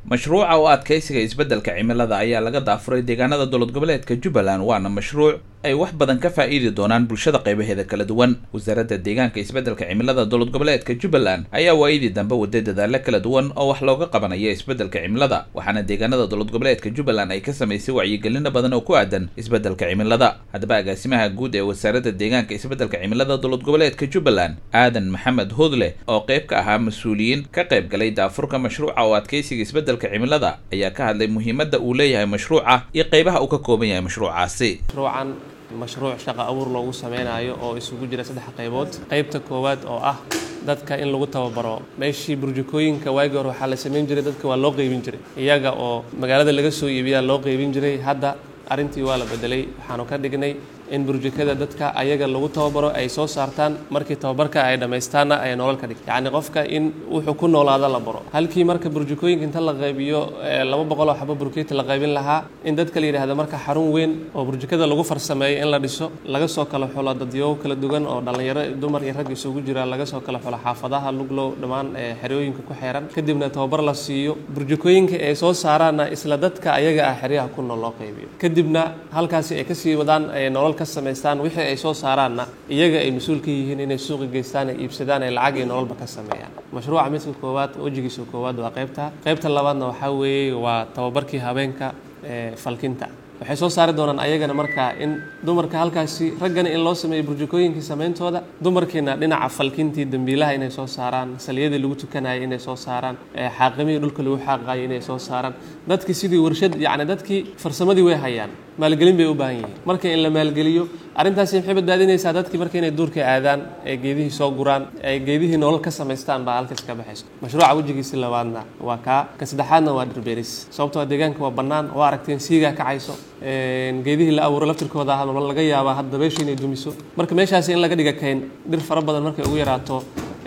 mashruuca oo adkaysiga isbeddelka cimilada ayaa laga daafuray deegaanada dowlad goboleedka jubbaland waana mashruuc ay wax badan ka faa'iidi doonaan bulshada qaybaheeda kala duwan wasaaradda deegaanka isbeddelka cimilada dowlad goboleedka jubbaland ayaa waayadii dambe waday dadaalo kala duwan oo wax looga qabanaya isbeddelka cimilada waxaana deegaanada dowlad goboleedka jubbaland ay ka samaysay wacyigelino badan oo ku aadan isbeddelka cimilada haddaba agaasimaha guud ee wasaaradda deegaanka isbeddelka cimilada dowlad goboleedka jubbaland aadan maxamed hoodle oo qayb ka ahaa mas-uuliyiin ka qayb galay daafurka mashruuca oo adkaysiga isbeddelka cimilada ayaa ka hadlay muhiimadda uu leeyahay mashruuca iyo qaybaha uu ka kooban yahay mashruucaasi mashruucan mashruuc shaqo abuur loogu sameynayo oo isugu jira saddex qaybood qaybta koowaad oo ah dadka in lagu tababaro meeshii burjukooyinka waagii hore waxaa la samayn jiray dadka waa loo qaybin jiray iyaga oo magaalada laga soo iibiyaa loo qaybin jiray hadda arrintii waa la bedelay waxaanu ka dhignay in burjukada dadka ayaga lagu tababaro ay soo saartaan markii tababarka ay dhammaystaanna ay nolol ka dhig yacni qofka in wuxuu ku noolaado la baro halkii marka burjukooyinka inta la qaybiyo laba boqol oo xabo burkeeti la qaybin lahaa in dadka la yidhahdo marka xarun weyn oo burjukada lagu farsameeyo in la dhiso laga soo kala xulo dadyogo kala duwan oo dhallinyaro dumar iyo rag isugu jira laga soo kala xulo xaafadaha luglow dhammaan xerooyinka ku xeeran kadibna tababar la siiyo burjukooyinka ay soo saaraanna isla dadka ayaga ah xeryaha ku nool loo qaybiyo kadibna halkaasi ay kasii wadaan nolol ka samaystaan wixii ay soo saaraanna iyaga ay mas-uul ka yihiin inay suuqa geystaan ay iibsadaan ay lacag iyo nololba ka sameeyaan mashruuca midka koowaad wejigiisa koowaad waa qaybta qaybta labaadna waxaa weeye waa tababarkii habeenka falkinta waxay soo saari doonaan ayagana markaa in dumarka halkaasi raggana in loo sameeyo burjukooyinkii samayntooda dumarkiina dhinaca falkintii dambiilaha inay soo saaraan saliyadii lagu tukanayay inay soo saaraan xaaqimihii dhulka lagu xaaqayo inay soo saaraan dadkii sidii warshad yacni dadkii farsamadii way hayaan maalgelin bay u baahan yihiin marka in la maalgeliyo arrintaasi maxay badbaadinaysaa dadkii marka inay duurka aadaan ee geedihii soo guraan ee geedihii nolol ka samaystaan baa halkaas ka baxayso mashruuca wejigiisi labaadna waa kaa ka saddexaadna waa dhirbeeris sababtoo deegaanka waa bannaan oo aragteen siigaa kacayso geedihii la abuuro laftirkooda ah laga yaabaa hadda dabeesha inay dumiso marka meeshaasi in laga dhiga kayn dhir fara badan markay ugu yaraato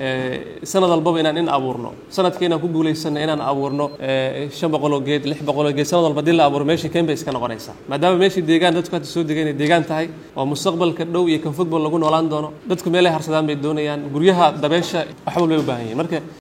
sanad walbaba inaan in abuurno sanadka inaan ku guulaysano inaan abuurno shan boqoloo geed lix boqoloo geed sanad walba hadii la abuuro meeshii kayn bay iska noqonaysaa maadaama meeshii deegaan dadku hadda soo degay inay deegaan tahay oo mustaqbalka dhow iyo kan fogba lagu noolaan doono dadku meelay harsadaan bay doonayaan guryaha dabeesha wax walbay u baahan yihin marka